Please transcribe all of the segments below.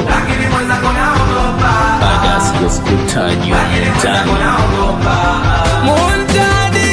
lakini mwenzako naogopa, baada sikutajwa mtani Muntadi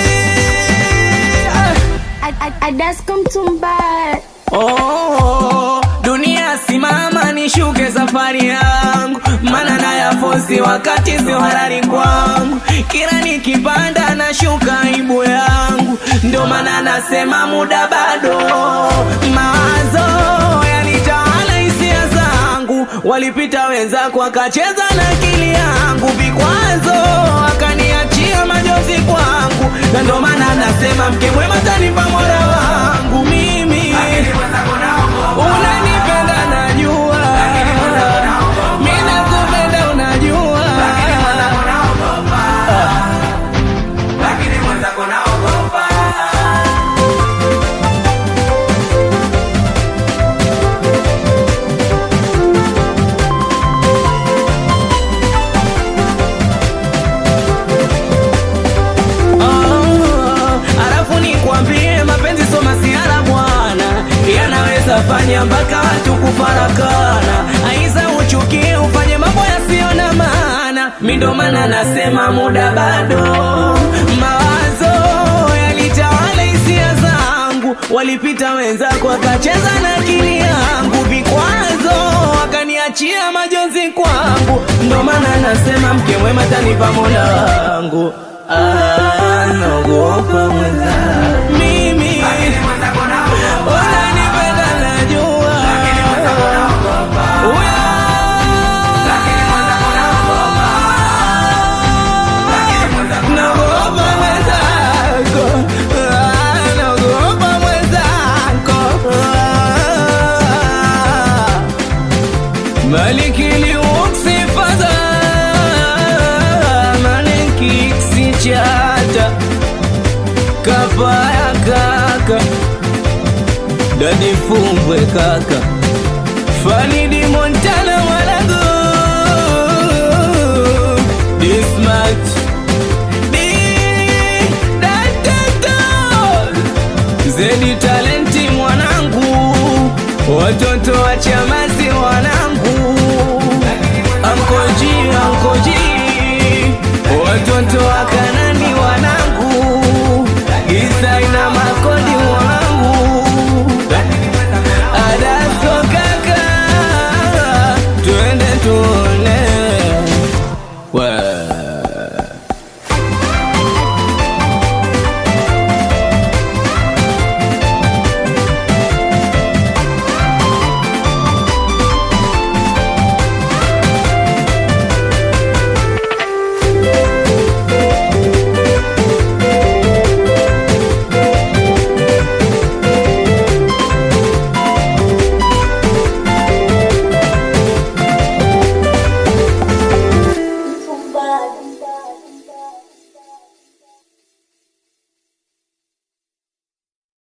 Adasko Mtumba Oh, dunia simama nishuke safari yangu, mana na yafosi wakati sio halali kwangu. Kila nikipanda nashuka aibu yangu, ndio maana nasema muda bado. Mawazo yanitawala hisia zangu, walipita wenzako wakacheza na akili yangu, vikwazo wakaniachia majozi kwangu, na ndio maana nasema mke mwema tanipa mola wangu mimi lakini mwenzako naogopa, unanipenda najua, mimi nakupenda unajua, lakini mwenzako naogopa, lakini mwenzako naogopa. Ah, alafu nikwambie mapenzi sio masiara bwana, yanaweza fanya mpaka watu kufarakana, aiza uchukie ufanye mambo yasiyo na maana. Mi ndo maana nasema muda bado, mawazo yalitawala hisia zangu, walipita wenzako wakacheza na akili yangu, vikwazo wakaniachia majonzi kwangu, ndo maana nasema mke mwema tanipa mola wangu. Ah, naogopa mwenzangu mimi, Lakini mwenzako naogopa, unanipenda najua, lakini mwenzako naogopa, Uya, lakini mwenzako naogopa, lakini mwenzako naogopa mwenzako, Ah, naogopa mwenzako, Ah. Maliki liuksi fadha Maliki ksichata Kapaya kaka Dadi fumbwe kaka Falidi Montana